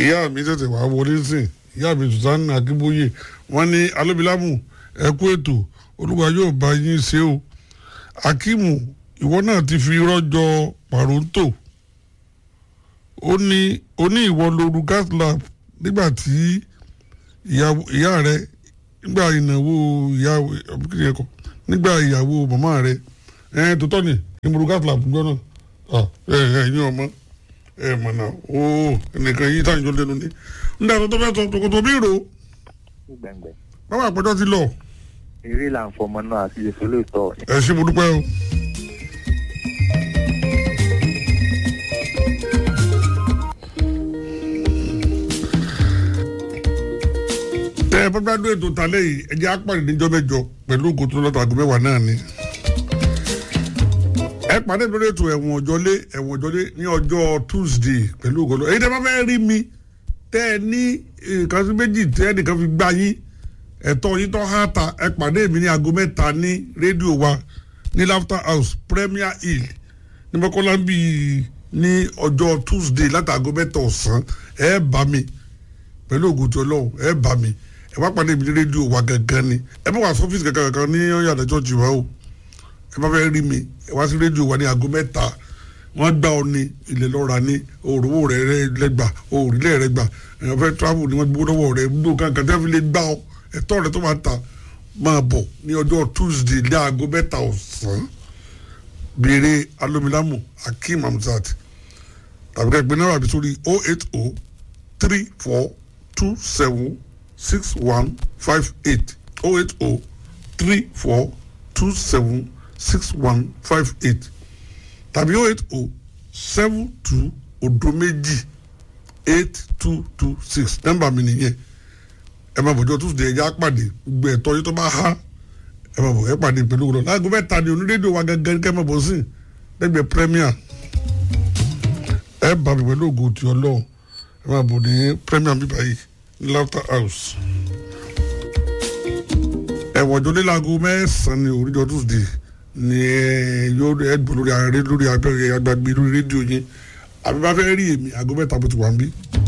ìyá mi tètè wá wọlé sìn ìyá mi susanna akínbóyè wọn ní alóbilámù ẹ kú ètò olúwa yóò bá yín ṣe o akíìmù ìwọ náà ti fi rọjò pàróńtò ó ní ó ní ìwọ lóru gas lab nígbà tí ìyá rẹ nígbà ìnáwó ìyá ọbíkìrì ẹkọ nígbà ìyàwó màmá rẹ ẹ tó tọ́ ni ìmúru gas lab gbọ́ náà ẹ ẹ ẹ̀yin ọmọ ẹ mọ̀ náà ó ẹnìkan yìí táyìn jọ lẹ́nu ní nígbà tó tó fẹ́ sọ tòkòtò bí rò gbẹ̀ngbẹ̀. báwa àpẹjọ ti lọ eré là ń fọmọ náà àti èso lóòótọ́ ẹ ṣé mo dúpẹ́ o. tẹ ẹ bá gbádùn ètò tàlẹ́ yìí ẹ jẹ́ apàdé níjọ́ mẹ́jọ pẹ̀lú ògùn tó lọ́tọ̀ àgọ́ mẹ́wàá náà ni. ẹ pàdé lórí ètò ẹ̀wọ̀n ọ̀jọ́lé ẹ̀wọ̀n ọ̀jọ́lé ní ọjọ́ tuesday pẹ̀lú ògùn lọ́tọ̀ èyí tẹ́ bá fẹ́ rí mi tẹ́ ẹ ní nǹkan sí méjì tẹ́ ẹnìkan fi gbá yín ẹ̀tọ́ yín tó há ta ẹ pàdé mi ní aago mẹ́ta ní rédíò wa ní laughter house premier hill ní mọ́kànlá bíi ní ọjọ́ tuesday látàgọ́ mẹ́ta ọ̀sán ẹ bá mi pẹ̀lú ògùn tí ọlọ́run ẹ bá mi ẹ wá pàdé mi ní rédíò wa gangan ni ẹ bá wà sọ́fíìsì kankan kankan ní yàrá chọ́ọ̀chì wa o ẹ bá fẹ́ rí mi ẹ wá sí rédíò wa ní aago mẹ́ta wọ́n gbá ọ ní ilẹ̀ lọ́ra ní òrùwò rẹ̀ lẹ́gbà òrìlẹ̀ rẹ̀ gbà èèyàn fẹ́ travel ni wọ́n gbó lọ́wọ́ rẹ̀ gbó kankan tẹ́ fi lè gbá ọ ẹ̀tọ́ rẹ̀ tó máa ta máa bọ̀ ní ọjọ́ tuesday ní aago mẹ́ta ọ̀sán béèrè alomilamu akeem hamzat tàbí ká gbé náírà bí sórí oh eight oh three four two seven six one five eight oh eight oh three four two seven six one five eight tàbí oh eight oh seven two odo méjì eight two two six nọ́mbà mi nìyẹn ẹ máa bọ̀jọ́ tuesday ẹ̀já pàdé gbogbo ẹ̀tọ́ yìí tó bá há ẹ máa bọ̀ ẹ pàdé pẹ̀lú òwúrọ̀ láago mẹ́ta ni onírédíò wa gẹ́gẹ́ kẹ́ máa bọ̀ sí lẹ́gbẹ̀ẹ́ premier ẹ bá mi pẹ̀lú ògo ti ọlọ́run ẹ máa bọ̀ ní premier bíbá yìí ní laughter house ẹ̀wọ̀n ọjọ́ nílaago mẹ́sàn-án ni oríjọ́ tuesday ni ẹ yóò ẹ gbọ́ lórí abẹ́rẹ́ lórí agbágbé lórí rédíò yín àbí bá fẹ́ rí èmi aago mẹ́ta bó ti wà ń bí.